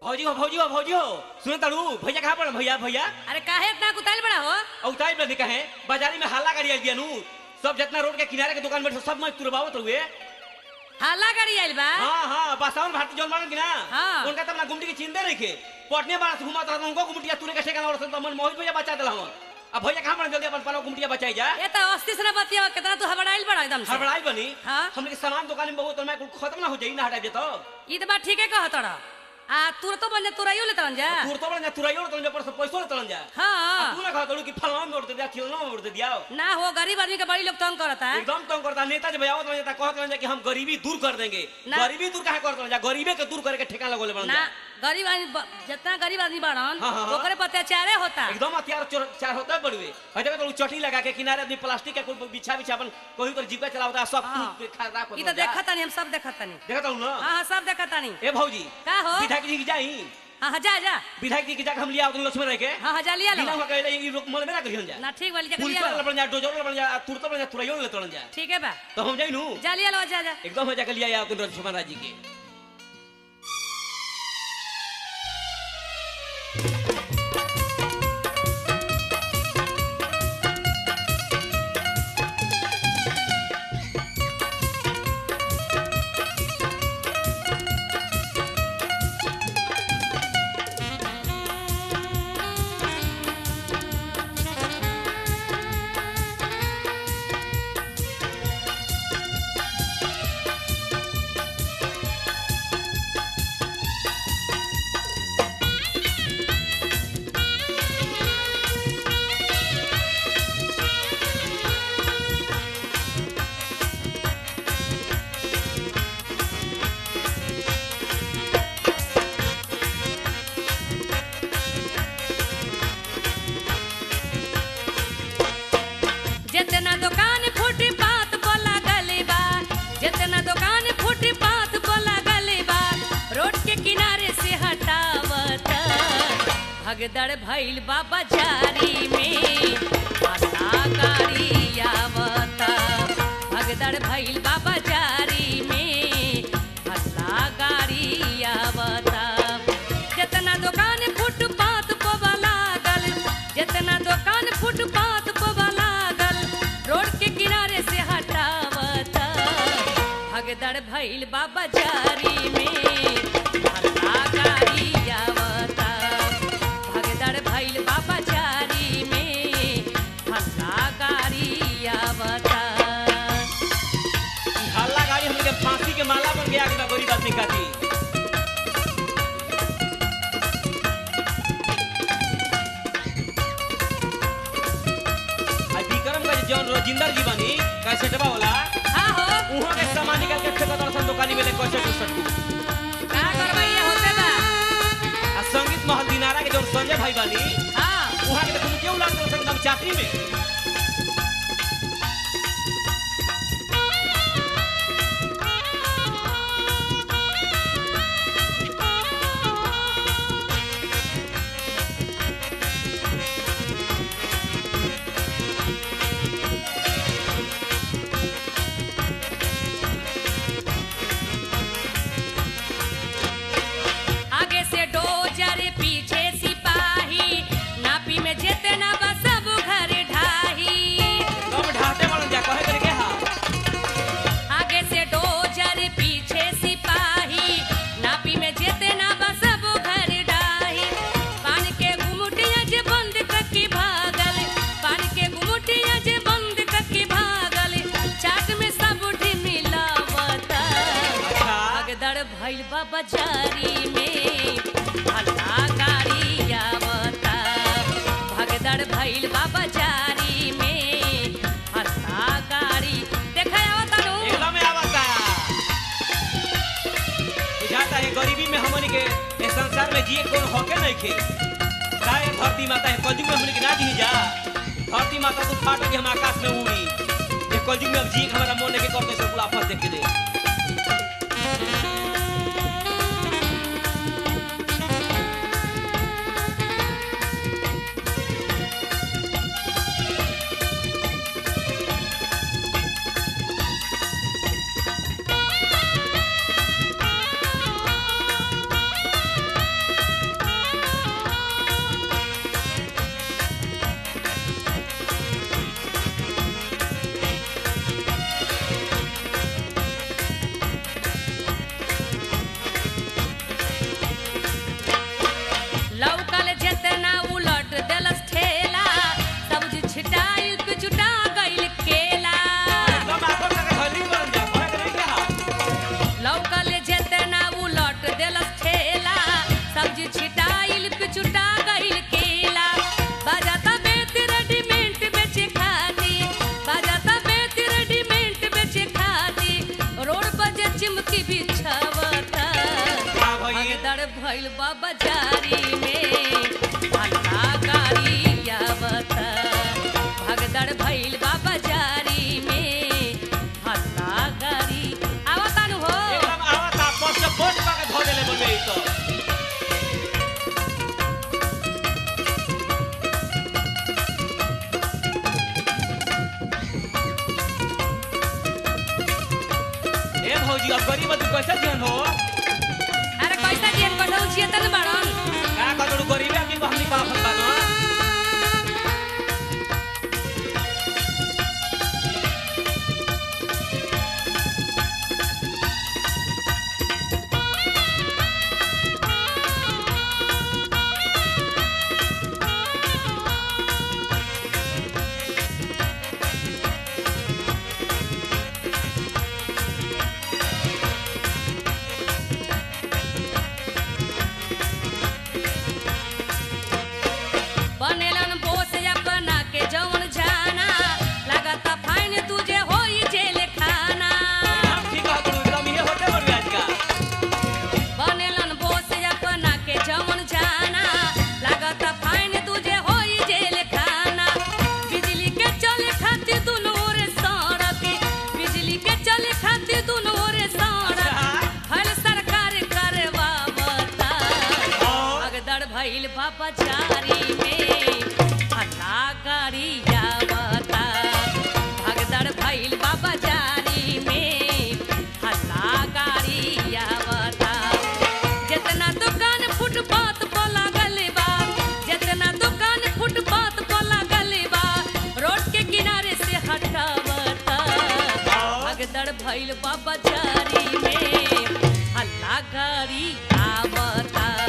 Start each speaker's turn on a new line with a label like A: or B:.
A: भौजी हो भौजी हो भौजी हो सुन तारू भैया कहाँ पर भैया भैया
B: अरे काहे इतना कुताइल बड़ा हो
A: औताई में कहे बाजारी में हल्ला गाड़ी आई दिया नू सब जितना रोड के किनारे के दुकान में सब मैं तुरबावत हुए
B: हल्ला गाड़ी आइल बा
A: हाँ हाँ बासावन भारती जौन मारन की ना
B: हाँ।
A: उनका तब ना गुमटी की चिंता नहीं खे पटने बार से घुमा था उनको गुमटिया तुरे के ठेकाना और सब मन मोहित भैया बचा दिला हम अब भैया कहाँ पर जल्दी अपन पालो गुमटिया बचाई जा
B: ये तो अस्सी से ना बतिया कितना तू हबड़ाइल बड़ा एकदम से
A: हड़बड़ाई बनी
B: हाँ।
A: हमने के सामान दुकान में बहुत तो मैं कुल खत्म ना हो जाई ना हटा देतो
B: ई तो बात ठीके कहत रहा आ तुरतो बन जा तुरैयो ले तरन जा
A: तूर तो बड़ा तुराइयो तो पर से पैसो तलन जा
B: हाँ
A: तू ना कहा तू कि फलवा में उड़ दे दिया खिलना में उड़ दे दिया
B: ना हो गरीब आदमी के बड़ी लोग तंग करता है
A: एकदम तंग करता नेता जब आवत रहता कहत रहता कि हम गरीबी दूर कर देंगे
B: ना।
A: गरीबी दूर काहे करत रहता गरीबे के दूर करे के ठेका लगोले बन
B: ना गरीब आदमी ब- जितना गरीब आदमी बड़न
A: हाँ, हाँ, हाँ।
B: ओकरे पर अत्याचारे होता
A: एकदम हथियार चोर चार होता है बड़ुए हटे तो चटनी लगा के किनारे अपनी प्लास्टिक के कोई बिछा बिछा अपन कोई तो जीविका चलावता है सब
B: हाँ।
A: कुछ खराब कर
B: ई तो देखत तानी हम सब देखत तानी
A: देखता हूं ना
B: हाँ हाँ सब देखत तानी
A: ए भौजी
B: का हो
A: विधायक जी की जाई
B: हाँ हाँ जा जा
A: विधायक जी की जाके हम लिया उन लक्ष्मण रह के
B: हाँ हाँ जा लिया
A: बिना
B: लो
A: हुआ कहले ई लोग मन में ना करियन जा
B: ना ठीक वाली जगह
A: पुल
B: लिया
A: पर
B: लो
A: बन जा डोजर बन जा तुरत बन जा तुरैयो ले तड़न जा
B: ठीक है बा
A: तो हम जाई नु
B: जा लिया लो जा जा
A: एकदम हो जाके लिया अपन लक्ष्मण राज जी के
B: जितना दुकान फुटपाथ पर लागल बा जितना दुकान फुटपाथ पर लागल बा रोड के किनारे से हटावत भगदड़ भइल बा बाजारी में आशा गाड़ी आवत भगदड़ भइल बा बाजारी में आशा गाड़ी आवत जितना दुकान फुटपाथ पर लागल जितना दुकान फुटपाथ पर लागल रोड के किनारे से हटावत भगदड़ भइल बा बाजारी में हल्ला गाड़ी आवत भगदड़ भइल बा बाजारी में हल्ला गाड़ी आवत
A: ई हल्ला गाड़ी हमने के फांसी के माला बन गया कि गरीब आदमी खाती आई विक्रमगंज जौन रोजिंदर जी बनी कैसेटवा वाला
B: हाँ हो
A: उहाँ के सामान निकाल के फेंका दर्शन दुकानी में ले कैसेट उसेट को
B: का करबै ये होते बा
A: आ संगीत महल दिनारा के जौन संजय भाई बनी
B: हाँ
A: उहाँ के देखो क्यों लाल दर्शन एकदम चाकरी में
B: आगे से डोजर पीछे सिपाही नापी में जितना बा सब घर ढाही
A: कब ढाटे वाला जा कहे करके हां
B: आगे से डोजर पीछे सिपाही नापी में जितना बा सब घर ढाही पान के गुमुटिया जे बंद करके भागल पान के गुमुटिया जे बंद करके भागल चाट में सब उठी मिलावत
A: अच्छा
B: भगदड़ भइल बा बाजारी में हल्ला गाड़ी आवता भगदड़ भइल बा बाजारी में हल्ला गाड़ी देखा आवता नु
A: एकदम में आवता बुझाता है गरीबी में हमन के इस संसार में जिए कोई हके नहीं खे काहे धरती माता है कलयुग में हमन के ना दी जा धरती माता तो फाट के हम आकाश में उड़ी ये कलयुग में अब जिए के हमारा मन के करते से पूरा आपस देख के दे
B: भइल बा बाजारी में हल्ला गाड़ी आवता भगदड़ भइल बा बाजारी में हल्ला गाड़ी आवता नु हो
A: एकदम आवता पोस्ट पोस्ट पा के धो देले बोलबे ई तो ए भौजी अब गरीब तू कैसे जीवन हो
B: अरे कैसा दियन कठौ छिए तन बड़न
A: का कतड़ू गरीबे आदमी को हमनी पाप बानो
B: बनेलन बोस अपना के जवन जाना लागता फाइन तुझे होई जेल खाना
A: हम ठीक है कतड़ू एकदम ये होते बोलबे आज का
B: बनेलन बोस अपना के जवन जाना लागता फाइन तुझे होई जेल खाना बिजली के चले खातिर दुनू रे सड़क बिजली के चले खातिर दुनू रे सड़क हर सरकार करवावता भगदड़ भइल बाबा चारी में हल्ला गाड़ी आवता भगदड़ भइल बाबा चारी में हल्ला गाड़ी आवता जितना दुकान फुटपाथ पर लागल बा जितना दुकान फुटपाथ पर लागल बा रोड के किनारे से हटावता भगदड़ भइल बाबा चारी में हल्ला गाड़ी आवता